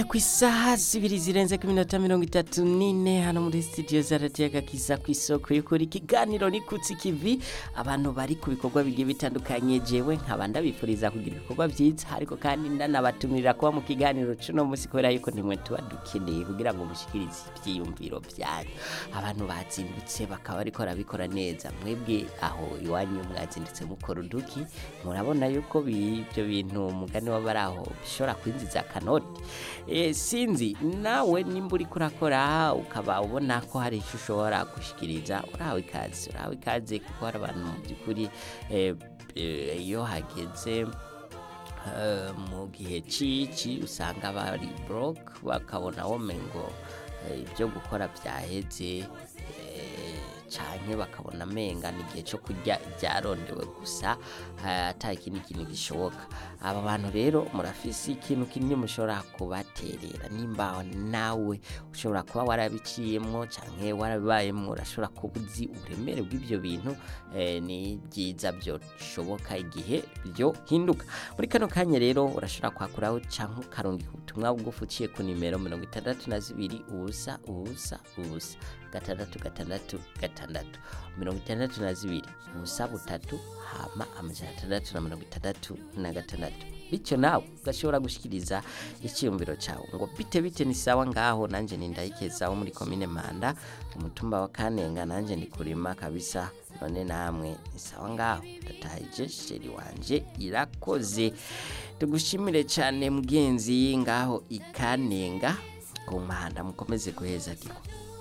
ku isaha zibiri zirenze ku minota mirongo itatu n'ine hano muri studio za radiyo agakiza ku isoko y'ukuri ikiganiro ni kutsi kivi abantu bari ku bikorwa bigiye bitandukanye jewe nkaba ndabifuriza kugira ibikorwa byiza ariko kandi ndanabatumira kuba mu kiganiro cuno munsi kubera yuko nimwe tuba dukeneye kugira ngo mushikirize ivyiyumviro byanyu abantu bazindutse bakaba bariko barabikora neza mwebwe aho iwanyu mwazindutse mukora uduki murabona yuko bi- ibyo bintu umugani w'abari aho bishobora kwinjiza akanoti Eh, sinzi nawe nimba uri kurakora ukaba ubona ko hari icyo ushobora gushikiriza urahawe ikaze urahawe ikaze kuko hari abantu mu by'ukuri eh, eh, iyo hageze eh, mu gihe cici usanga bari broke bakabona womengo eh, ibyo gukora byaheze eh, canke bakabona menga ni igihe cyo kurya byarondewe gusa eh, ata ikindi kintu gishoboka aba bantu rero murafise ikintu kinini mushobora kubaterera nimba nawe ushobora kuba warabiciyemwo canke warabibayemwo urashobora kuba uzi uburemere bw'ivyo bintu eh, ni byiza byoshoboka igihe byo hinduka muri kano kanya rero urashobora kwakuraho canke ukarungika ubutumwa bugufi uciye ku nimero mirongo itandatu na zibiri ubusa ubusa ubusa gatandatu gatandatu gatandatu mirongo itandatu na zibiri ubusa butatu hama amajana atandatu na mirongo itandatu na gatandatu bityo nawe ugashobora gushikiriza icyiyumviro cyawe ngo bite bite ni sawa ngaho nanjye ni ndayikeza wo muri komine manda umutumba wa kanenga nanjye ndi kurima kabisa none namwe ni sawa ngaho ndatahije sheri wanje irakoze tugushimire cyane mugenzi ngaho ikanenga ku mpanda mukomeze guheza giko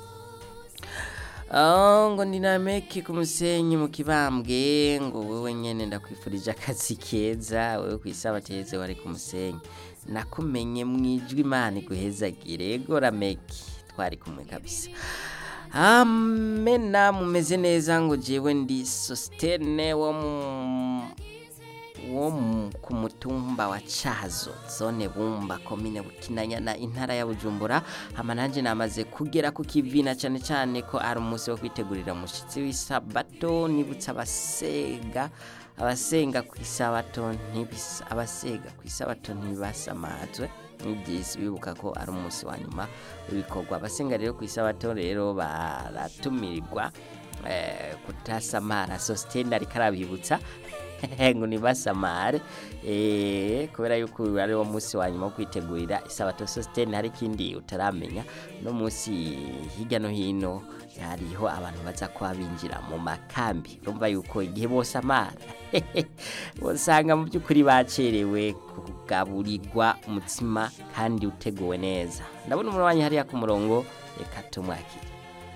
Oh, ngo ndinameke ku musenyi mu kibambwe ngo wewe nyene ndakwifurije akazi keza wewe kwisabateze wari ku musenyi nakumenye mwijwi imana iguhezagire ego rameki twari kumwe kabisa amena mumeze neza ngo jewe ndi sostene wo mu wo mu- ku mutumba wa Cazo zone Bumba komine Bukinanyana intara ya Bujumbura hama nanje namaze kugera ku kivina cyane cyane ko ari umunsi wo kwitegurira umushitsi w'isabato nibutsa abasega abasenga ku isabato ntibisa abasega ku isabato ntibasamazwe n'ibyisi bibuka ko ari umunsi wa nyuma w'ibikorwa abasenga rero ku isabato rero baratumirirwa eh, kutasamara sostene ariko arabibutsa ngo nibasamare eh kubera yuko uyu ari wo munsi wa nyuma wo kwitegurira isabato sostene hari ikindi utaramenya no munsi hirya no hino hariho abantu baza kuba binjira mu makambi urumva yuko igihe bose amara usanga mu by'ukuri bacerewe kugaburirwa umutsima kandi uteguwe neza ndabona umuntu wanyu hariya ku murongo reka tumwakire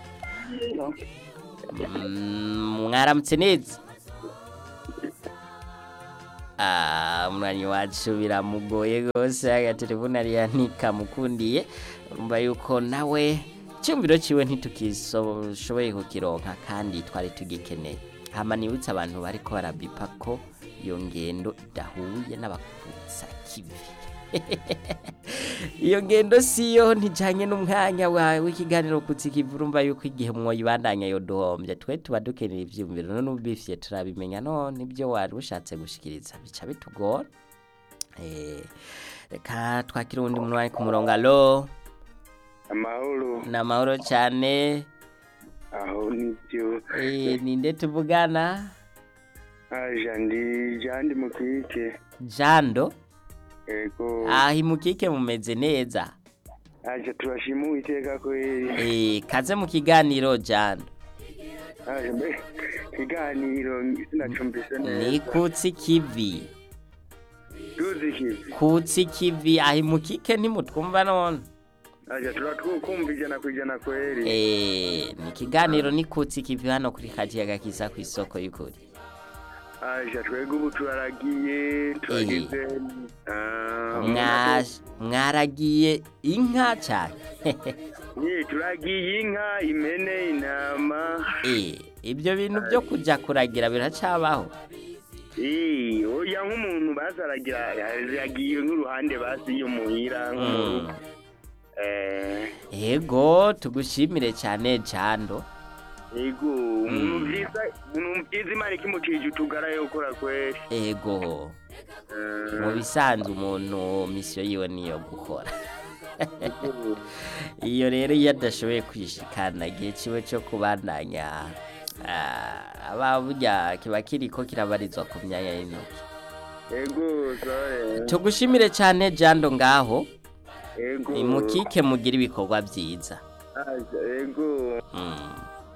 Mm, mwaramutse neza Ah, umwanyi wacu biramugoye rwose agatelefone ariya ntikamukundiye urumva yuko nawe icyumviro ciwe ntitukishoboye kukironka kandi twari tugikeneye hama nibutse abantu bariko barabipa ko iyo ngendo idahuye n'abakutsa kivi iyo ngendo siyo ntijanye n'umwanya wawe w'ikiganiro kutsi kivi urumva yuko igihe mwoyibandanya yo duhombye twe tuba dukeneye ivyumviro none ubifye turabimenya none ibyo wari ushatse gushikiriza bica bitugora Eh, reka twakire uwundi muntu wari ku murongo alo amahoro ni amahoro cyane aho nibyo Eh, ninde tuvugana aja ndi jandi mukike jando ego aho imukike mumeze neza aja turashima uwiteka kweri Eh, kaze mu kiganiro jando aja mbe ikiganiro sinacumbise ni neza kutsi kivi tuzi kivi kutsi kivi aho imukike ntimutwumva none aja turatwukumva ijana ku ijana kweri Eh, ni ikiganiro ni kutsi kivi hano kuri kajiyaga kiza ku isoko y'ukuri aja twebwe ubu turaragiye turagize ah, Mwa- mwaragiye inka cyane Ye, turagiye inka impene intama Eh, ibyo bintu byo kujya kuragira biracabaho Eh, oya nk'umuntu bazaragira yagiye nk'uruhande basi yo muhira nk'umuntu eh ego tugushimire cyane jando ego umuntu vyiza umuntu vyiza imana ikimukije utugara yo gukora kweri ego Eh, mu bisanzwe umuntu misiyo yiwe niyo gukora iyo rero iyo adashoboye kwishikana igihe kiwe cyo kubandanya ah, aba burya kiba kiriko kirabarizwa ku myanya y'intoki ego sore tugushimire cyane jando ngaho ego imukike mugira ibikorwa byiza Aja, ego Mm.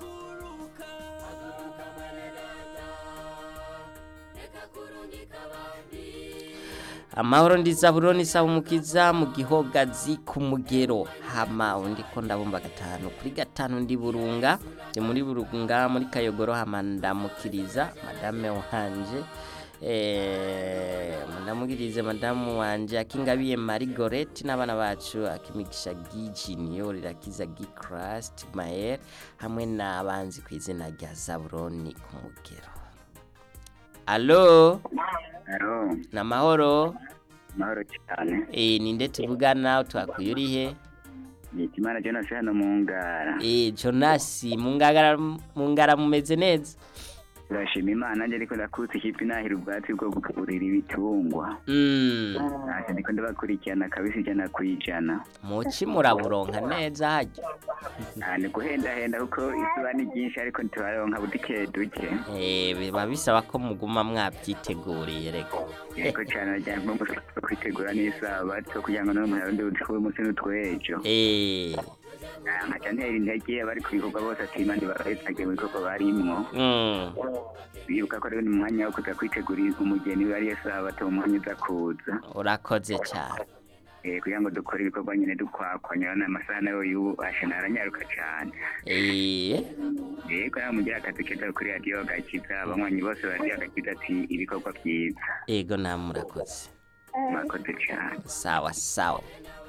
amahoro ndiza buroni saba umukiza mu gihogazi ku mugero hama undi ko ndabumva gatanu kuri gatanu ndi burunga ndi muri burunga muri kayogoro hama ndamukiriza madame wanje eh, ndamugirize madamu wanje akingabiye marigorete n'abana bacu akimigisha gijiniyo rirakiza gicrast mael hamwe n'abanzi ku izina rya zaburoni ku mugero alo Alo, ni amahoro mahoro cyane. Eh, ninde tuvugana twakuye urihe Nitimana Jonas hano mu ngara. Eh, jonasi mungagara mungara mumeze neza Turashima Imana nje ariko ndakutse ikipe nahira ubwatsi bwo kugaburira ibitungwa. Mm, Ntacyo ndiko ndabakurikirana kabisa ijana ku ijana. muci muraburonka neza harya Ah, Ni guhendahenda kuko izuba ni ryinshi ariko ntituraronka budike duke. Eh, biba bisaba ko muguma mwabyiteguriye reka Yego cyane najyana mu musozi wo kwitegura n'isabato kugira ngo n'umuntu arundi udukuru umunsi n'utwejo. Eh, Ah, Nkaca ntera intege abari ku bikorwa bose ati Imana ibarahitagiye mu bikorwa barimwo. mm, Bibuka ko rero ni umwanya wo kuza kwitegurira umugeni we ariyo sabato mu mwanya uza kuza. urakoze cyane eh kugira ngo dukore ibikorwa nyine dukwakwanya n'amasaha nayo yubashe naranyaruka cyane Eh, yego nawe mugira akazi keza kuri radiyo gakiza abanywanyi bose ba radiyo gakiza ati ibikorwa byiza ego namwe murakoze mwakoze cyane sawa sawa